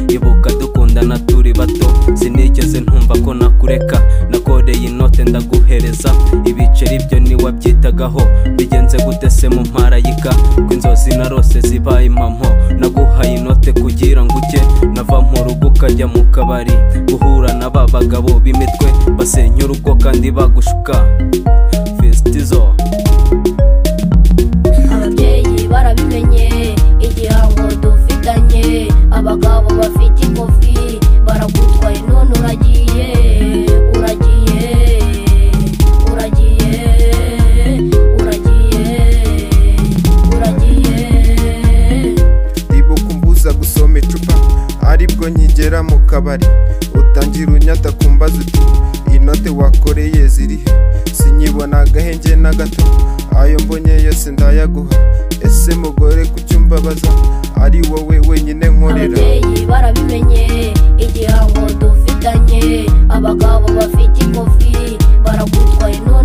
ibuka dukundana turi bato sinigeze ntumva ko nakureka nakoreye inote ndaguhereza ibiceri byo ntiwabyitagaho bigenze gute se mu mparayika ko inzozi narose zibaye impamo naguhaye inote kugira ngo ujye nava mu rugo ukajya mu kabari guhura na ba bagabo b'imitwe basenya urugo kandi bagushuka fesitizo ababyeyi barabimenye igihango dufitanye abagabo bafite ingufi baragutwaye none uragiye uragiye uragiye uragiye uragiye ndibuka umbuza gusoma icupa aribwo nkigera mu kabari utangira unyata ku mbaza uti inote wakoreye zirihe sinyibona agahenge na gato ayo mbonye yose ndayaguha ese mugore kuki umbabaza ari wowe wenyine nkorera ababyeyi barabimenye igihango dufitanye abagabo bafite ingufi baragutwaye none